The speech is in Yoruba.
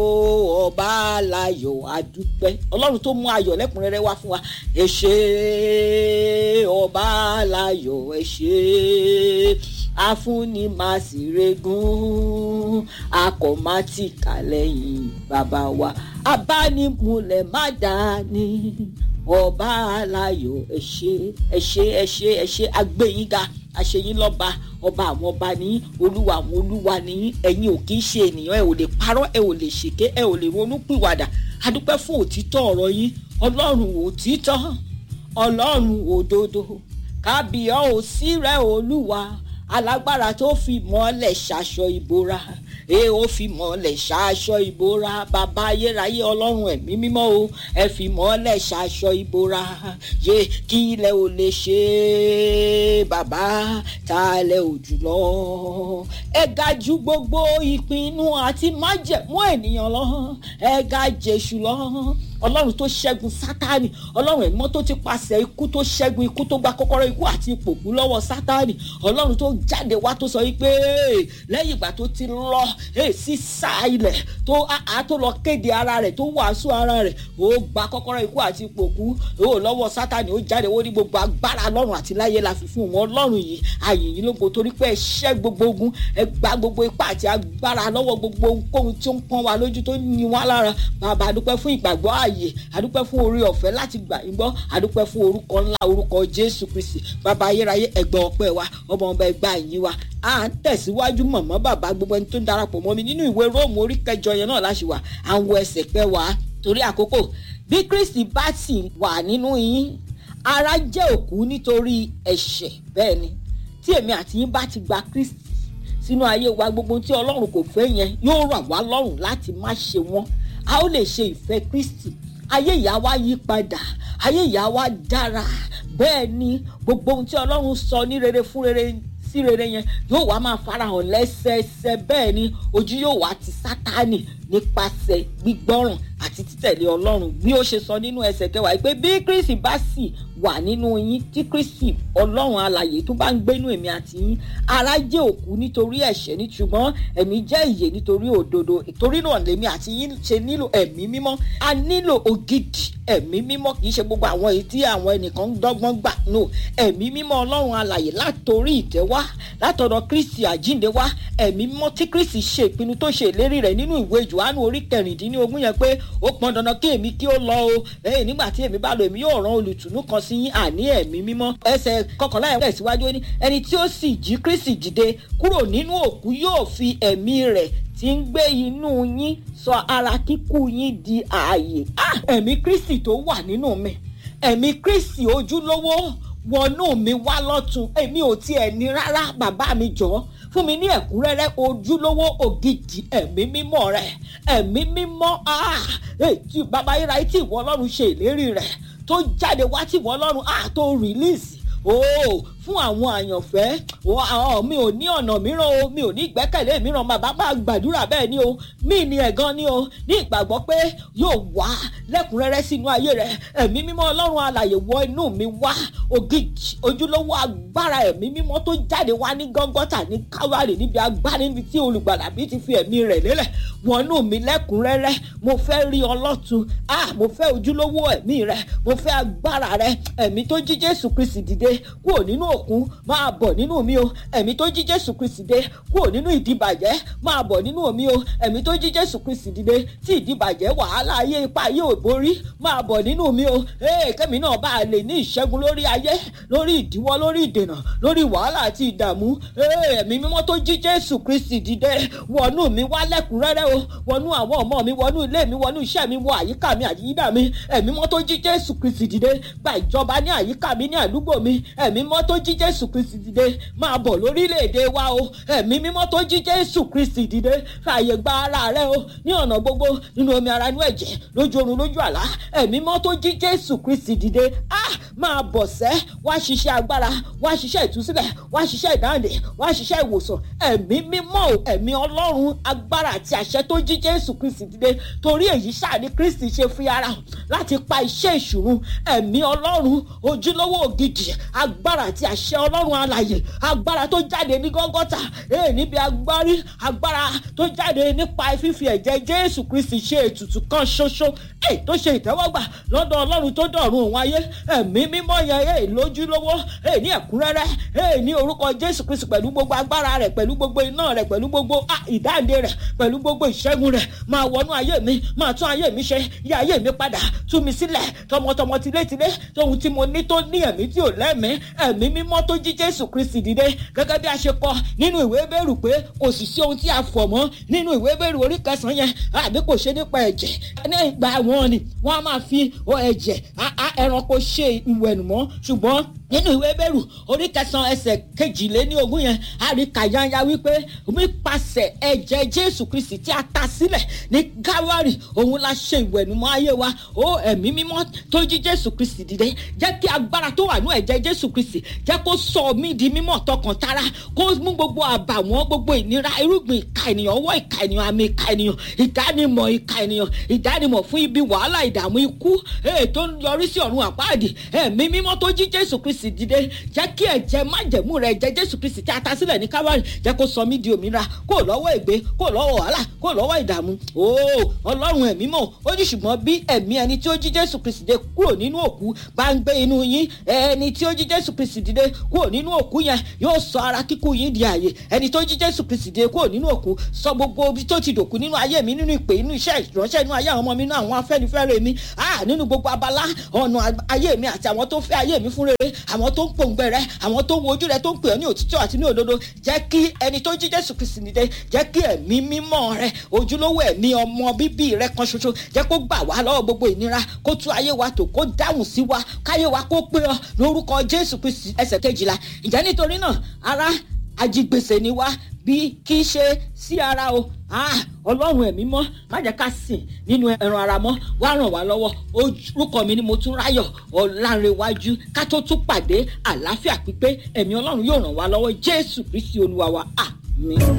ọba aláyọ̀ adúpẹ́ ọlọ́run tó mú ayọ̀ lẹ́kùnrẹ́rẹ́ wá fún wa ẹ ṣé ọba aláyọ̀ ẹ ṣé afúnni máa sì regún akọ̀mátìkà lẹ́yìn bàbá wa abánimúlẹ̀ má dání ọba aláyọ̀ ẹ ṣé ẹ ṣé ẹ ṣé ẹ ṣé agbẹ́yìnga àṣeyín lọ́ba ọba àwọn ọba ní olúwa àwọn olúwa ní ẹ̀yin ò kì í ṣe ènìyàn ẹ ò lè parọ́ ẹ ò lè ṣèké ẹ ò lè ronú pìwàdà adúpẹ́ fún òtítọ́ ọ̀rọ̀ yín ọlọ́run òtítọ́ ọlọ́run òdodo kábíyá ò sí rẹ olúwa alágbára tó fi mọ́lẹ̀ ṣaṣọ ìbora ẹ ó fi mọ́lẹ̀ ṣaṣọ ìbora bàbá ayérayé ọlọ́run ẹ̀mí mímọ́ o ẹ fi mọ́lẹ̀ ṣaṣọ ìbora yé kí ilẹ̀ ò lè ṣe bàbá ta lẹ̀ ò jùlọ ẹ ga ju gbogbo ìpinnu àti májẹ̀mú ènìyàn lọ ẹ ga jésù lọ ọlọ́run tó ṣẹ́gun sátánì ọlọ́run ẹ̀mọ́ tó ti pàṣẹ ikú tó ṣẹ́gun ikú tó gba kọ́kọ́rọ́ ikú àti ipòkú lọ́wọ́ sátánì ọlọ́run tó jáde wá tó sọ wípé lẹ́yìn ìgbà tó ti lọ sí sá ilẹ̀ tó a tó lọ kéde ara rẹ̀ tó wàásù ara rẹ̀ ó gba kọ́kọ́rọ́ ikú àti ipòkú ó lọ́wọ́ sátánì ó jáde wó ní gbogbo agbára ọlọ́run àti láyé la fi fún wọn ọlọ́run yìí àyìnyín lógo torí pé ẹ ṣẹ́ gbogbo ogun ẹ gba gbogbo ipá àti agbára lọ́wọ́ gbogbo ohunkóhun tí ó ń pọ́n wa lójú tó ní wá lára bàbá àdúpẹ́ fún ìgbàgbọ́ ààyè àdúpẹ́ fún orí ọ̀fẹ́ láti gbà yín gbọ́ àdúpẹ́ fún orúkọ ńlá orúkọ jésù kristi bàbá ayérayé ẹgbẹ́ ọpẹ́ wa ọmọ ọba ẹgbẹ́ àyín wa à ń tẹ̀síwájú mọ̀mọ́ bàbá gbogbo ẹni tó ń darapọ̀ mọ́ mi nínú ìwé róòmù orí kẹjọ yẹn náà láṣìwà àwọn ẹsẹ̀ pẹ́ wá torí àkókò bí kristi bá sì wà nínú yín ara jẹ́ òkú nítorí ẹ̀ṣẹ̀ bẹ́ẹ̀ ni tí èmi àti yín bá ti gba kristi sínú ayé wa gbogbo tí ọlọ́run kò fẹ́ yẹn yóò ràn wá lọ́rùn láti má ṣe wọ́n a ó lè ṣe ìfẹ́ kristi ayé ìyá wa yí padà ayé ìyá wa dára bẹ́ẹ̀ ni gbogbo ohun tí ọlọ́run sọ ní rere fún rere sí rere yẹn yóò wá máa farahàn lẹ́sẹẹsẹ bẹ́ẹ̀ ni ojú yóò wá ti sátánì nípasẹ̀ gbígbọ́ràn àti títẹ̀lé ọlọ́run bí ó ṣe sọ nínú ẹsẹ̀ kẹwàá pé bí kristi bá sì wà nínú yín tí kristi ọlọ́run alàyè tó bá ń gbénú èmi àti yín ara jẹ́ òkú nítorí ẹ̀ṣẹ̀ ní ṣùgbọ́n ẹ̀mí jẹ́ ìyè nítorí òdodo torí náà lèmi àti yín ṣe nílò ẹ̀mí mímọ́ a nílò ògidì ẹ̀mí mímọ́ kì í ṣe gbogbo àwọn èyí tí àwọn ẹnìkan ń dọ́gbọ́n gbà no ẹ̀mí mímọ́ ọlọ́run alàyè látòrí ìtẹ́ wá látọ̀dọ̀ kristi àjínde wá ẹ̀mí mímọ́ tí kristi ṣe ìpinnu tó ṣe ìlérí rẹ̀ nínú ìwé johannu orí kẹrìndínlógún yẹn pé ó pọn dandan kí èmi kí ó lọ o lẹ́yìn nígbà tí èmi bá lọ èmi yóò rán olùtùnú kan sí yín àní ẹ̀mí mímọ́ ẹsẹ̀ kọkànlá ẹ̀ tẹ̀síwájú ní ẹni tí ó sì jí kristi dìde kúrò nínú òkú yóò fi ẹ̀mí rẹ̀ tí ń gbé inú yín sọ ara kíkú yín di ààyè ẹ̀mí kristi tó wà nínú mi ẹ̀mí kristi ojúlówó wọnú mi wá lọ́tún èmi ò tiẹ̀ ní rárá bàbá mi jọ̀ọ́ fún mi ní ẹ̀kúnrẹ́rẹ́ ojúlówó ògidì ẹ̀mí mímọ́ rẹ̀ ẹ̀mí mímọ́ tí bàbá yíra tí ìwọ ọlọ́run ṣe ìlérí rẹ̀ tó jáde wá tí ìwọ ọlọ́run tó rìlíìsì ooo fún àwọn àyànfẹ́ àwọn mi ò ní ọ̀nà mìíràn o mi ò ní ìgbẹ́kẹ̀lé mìíràn bàbá bá gbàdúrà bẹ́ẹ̀ ni o mí ni ẹ̀gan ni o ní ìgbàgbọ́ pé yóò wá lẹ́kùnrẹ́rẹ́ sínú ayé rẹ̀ ẹ̀mí mímọ́ ọlọ́run alàyè wọ inú mi wá ògidì ojúlówó agbára ẹ̀mí mímọ́ tó jáde wá ní gọ́ngọ́tà ní káwárì níbi agbára níbi tí olùgbàlà bí ti fi ẹ̀mí rẹ̀ lélẹ̀ wọnú mi lẹ́kùnrẹ́rẹ́ mo fẹ́ rí ọlọ́tun ah mo fẹ́ ojúlówó ẹ̀mí rẹ̀ mo fẹ́ agbára rẹ̀ ẹ̀mí tó jí Jésù Kristi dìde kúrò nínú òkun máa bọ̀ nínú mi o ẹ̀mí tó jí Jésù Kristi dé kúrò nínú ìdìbàjẹ́ máa bọ̀ nínú mi o ẹ̀mí tó jí Jésù Kristi dìde tí ìdìbàjẹ́ wàhálà ayé ipa ayé ò borí máa bọ̀ nínú mi o ee kẹ́mi náà bá a lè ní ìṣẹ́gun lórí ayé lórí ìdíwọ́ lórí ìdènà lórí wàhálà àti ìdààmú ee ẹ̀mí mímọ́ tó jí Jésù Kristi dìde wọnú mi wá lẹ́kùnrẹ́rẹ́ o wọnú àwọn ọmọ mi wọnú ilé mi wọnú iṣẹ́ mi wọ àyíká mi àyídà mi ẹ̀mí mímọ́ tó jí Jésù Kristi dìde gba ìjọba ní àyíká mi ní àdúgbò mi ẹ̀mí mímọ́ tó jí jésù kristi dìde máa bọ̀ lórílẹ̀‐èdè wa o ẹ̀mí mímọ́ tó jí jésù kristi dìde fààyè gba ara rẹ o ní ọ̀nà gbogbo nínú omi ara inú ẹ̀jẹ̀ lójú oorun lójú àlá ẹ̀mí mímọ́ tó jí jésù kristi dìde ah máa bọ̀ sẹ́ wá ṣiṣẹ́ agbára wá ṣiṣẹ́ ìtúsílẹ̀ wá ṣiṣẹ́ ìdáǹdè wá ṣiṣẹ́ ìwòsàn ẹ̀mí mímọ́ ò ẹ̀mí ọlọ́run agbára àti àṣẹ tó jí jésù kristi dìde torí èyí ṣáà ni kristi ṣe fi ara hàn láti pa iṣẹ́ ìṣùrù ẹ̀mí ọlọ́run ojúlówó ògidì agbára àti àṣẹ ọlọ́run alàyè agbára tó jáde ní gọ́gọ́tà èè níbi agbárí agbára tó jáde nípa fífi ẹ̀jẹ̀ jésù kristi ṣe ètùtù kan ṣoṣo èè tó ṣe ìtẹ́wọ́gbà lọ́dọ̀ ọlọ́run tó dọ̀run òun ayé ẹ̀mí mímọ́ yẹn èè lójúlówó èè ní ẹ̀kúnrẹ́rẹ́ èè ní orúkọ jésù kristi pẹ̀lú gbogbo agbára rẹ̀ pẹ̀lú gbogbo iná rẹ̀ pẹ̀lú gbogbo ìdáǹdè rẹ̀ pẹ̀lú gbogbo ìṣẹ́gun rẹ̀ máa wọnú ayé mi máa tún ayé mi ṣe yí ayé mi padà tú mi sílẹ̀ tọmọtọmọ tilétilé tóhun tí mo ní tó ní ẹ̀mí tí ò lẹ́mìí ẹ̀mí mímọ́ tó jí jésù kristi dìde gẹ́gẹ́ bí a ṣe kọ nínú ìwé bẹ́rù pé kò sì sí ohun tí a fọ̀ mọ́ nínú ìwé bẹ́rù orí kẹsàn-án yẹn àbí kò ṣe nípa ẹ̀jẹ̀ ní ìgbà wọn ni wọ́n á máa fi ẹ̀jẹ̀ ẹranko ṣe ìwẹ̀nùmọ́ ṣùgbọ́n nínú ìwé bẹ́rù orí kẹsàn-án ẹsẹ̀ kejìléní ogún yẹn a rí kàyáńyá wípé nípasẹ̀ ẹ̀jẹ̀ jésù kristi tí a ta sílẹ̀ ní gáwárì òun la ṣe ìwẹ̀nùmọ́ ayé wa ó ẹ̀mí mímọ́ tó jí jésù kristi dìde jẹ́ kí agbára tó wà ní ẹ̀jẹ̀ jésù kristi jẹ́ kó sọ mí di mímọ́ tọkàn tara kó mú gbogbo àbàwọ́n gbogbo ìnira irúgbìn ìka ènìyàn ọwọ́ ìka ènìyàn àmì ìka ènìyàn ìdánimọ̀ ìka ènìyàn ìdánimọ̀ fún ibi wàhálà ìdààmú ikú ètò yọrí sí ọ̀run àpáàdì ẹ̀mí mímọ́ tó jí jésù kristi kristi dìde jẹ́ kí ẹ̀jẹ̀ májẹ̀mú rẹ̀ jẹ́ jésù kristi tí a ta sílẹ̀ ní kábàárì jẹ́ kó sọ mí di òmìnira kó lọ́wọ́ ègbé kó lọ́wọ́ wàhálà kó lọ́wọ́ ìdààmú ooo ọlọ́run ẹ̀mí mọ̀ ó ní ṣùgbọ́n bí ẹ̀mí ẹni tí ó jí jésù kristi dìde kúrò nínú òkú bá ń gbé inú yín ẹni tí ó jí jésù kristi dìde kúrò nínú òkú yẹn yóò sọ ara kíkú yín di àyè ẹni tó jí jésù kristi dìde kúrò nínú òkú sọ gbogbo ibi tó ti dòkú nínú ayé mi nínú ìpè inú iṣẹ́ ìránṣẹ́ inú ayé àwọn ọmọ mi nínú àwọn afẹ́nifẹ́re mi ah nínú gbogbo abala ọ̀nà ayé mi àti àwọn tó fẹ́ ayé mi fún rere àwọn tó ń pòǹgbẹ rẹ àwọn tó ń wojú rẹ tó ń pè ọ́ ní òtítọ́ àti ní òdodo jẹ́ kí ẹni tó jí jésù kristi nìde jẹ́ kí ẹ̀mí mímọ́ rẹ ojúlówó ẹ̀mí ọmọ bíbí rẹ kan ṣoṣo jẹ́ kó gbà wá lọ́wọ́ gbogbo ìnira kó tú ayé wa tò kó dáhùn sí wa káyé wa kó pé ọ lórúkọ jésù kristi ẹsẹ̀ kejìlá ìjẹ́ nítorí náà ara ajigbèsè ni wá bí kì í ṣe sí ara o ọlọ́run ẹ̀mí mọ́ má jẹ́ ká sìn nínú ẹran ara mọ́ wá ràn wá lọ́wọ́ orúkọ mi ni mo tún ráyọ̀ ọ̀làǹrẹ̀wájú ká tó tún pàdé àlàáfíà pípé ẹ̀mí ọlọ́run yóò ràn wá lọ́wọ́ jésù kristi olúwa wa àmín.